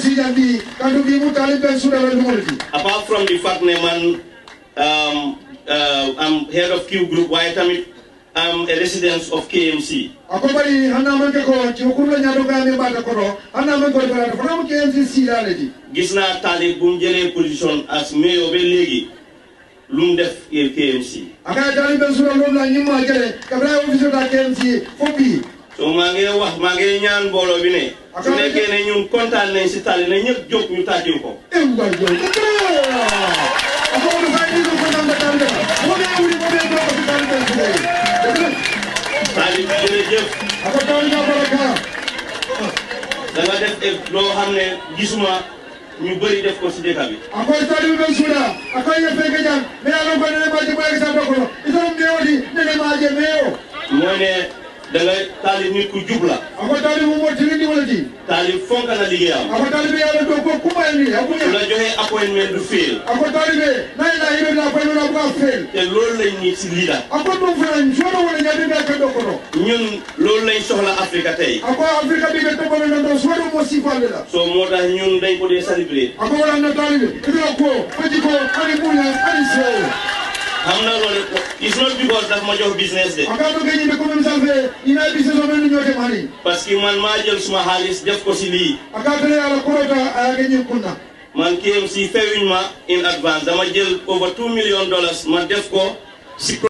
KMC jandi kandu bi mu talib ben sura la lumolti apart from the fact ne man um, uh, I'm head of Q group waaye tamit I'm a resident of KMC ako bari hanna man ke ko ci ko la nyaado ga mi bata ko do hanna man ko bala ko mo KMC sila le di gis naa taalib bu mu jëlee position as mayor ba léegi lu mu def yéen KMC aka talib ben sura lum la nyima jere kabra office da KMC fo bi so maa ngi wax maa ngi ñaan mbooloo bi ne su nekkee ne ñun kontaan nañ si tali na ñëpp jóg ñu tàccu ko e ngwa jo ako mo fa ni ko ko namba tande mo be wuri mo be do ko talib ben sura taalib jërëjëf ako talib ga baraka da nga def e loo xam ne gisuma ñu bëri def ko si dëkk bi akoy talib ben sura akoy ye feke jang me ala ko ne ma je mo sa do ko ito me wadi ne ma je meo mooy ne da nga taalib nit ku jub la ako talib mo tirindi wala di taalib fonk na liggéeyam ako talib ya do ko kuma ni su akunya la joxee appointment du fail ako talib na ila hibe na ko na ko fel te loolu lañ ñi si leader ako dum fana joro wala nyade na ko do ko do ñun loolu lañ soxla Afrique tey ako afrika bi be to ko na do so do mo sifale la so moo tax ñun dañ ko dee célébrer ako wala na talib ito ko faji ko ani munya ani se xam na loolu it's not because daf ma jox business de aka do gani be ko même salfe ina bi se so men nyote mani parce que man maa jël suma xaalis def ko si lii aka tele ala korota aya gani kunna man KMC feyuñ ma in advance dama jël over two million dollars ma def ko si